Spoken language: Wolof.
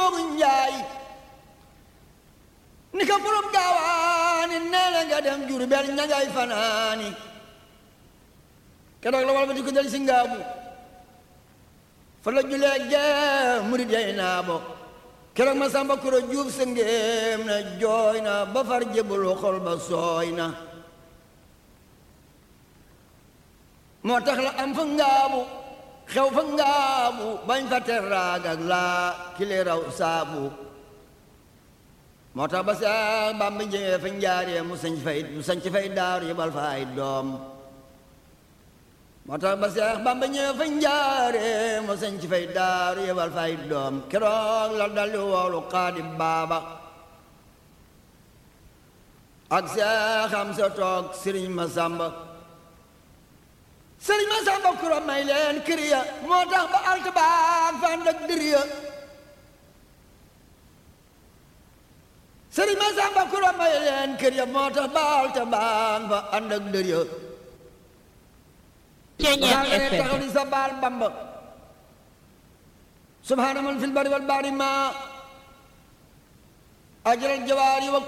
njoogu njaay ni ka borom gaawaani nee na nga dem Jurbel ña ngay fanaani keroog la wal ba di ko del si ngaabu fa la julee gee murid yay naa bo keroog ma samba kuro juuf sa ngéem na jooy na ba far jébbalu xol ba sooy na moo tax la am fa ngaabu xew fa ngaabu bañ fa teraag ak laa kile raw saabu moo tax ba Seex Bamba ñëwee fa njaaree mu sañ fay mu sañ fay daaru yebal fa ay doom moo tax ba Seex Bamba ñëwee fa njaaree mu sañ fay daaru yebal fa ay doom keroog la daldi woolu Xaadim Baaba ak Seex am sa toog Sëriñ Masamba Sëriñ Masamba kuro may leen kër ya moo tax ba alt baag fa ànd ak dër ya sëriñ ma samba kuro may leen kër ya moo tax baal te baan fa ànd ak dër ya Ceeñeer daa FM taxaw di sa baal bamba subhaana man fil bari wal bahri ma ajral jawaari wa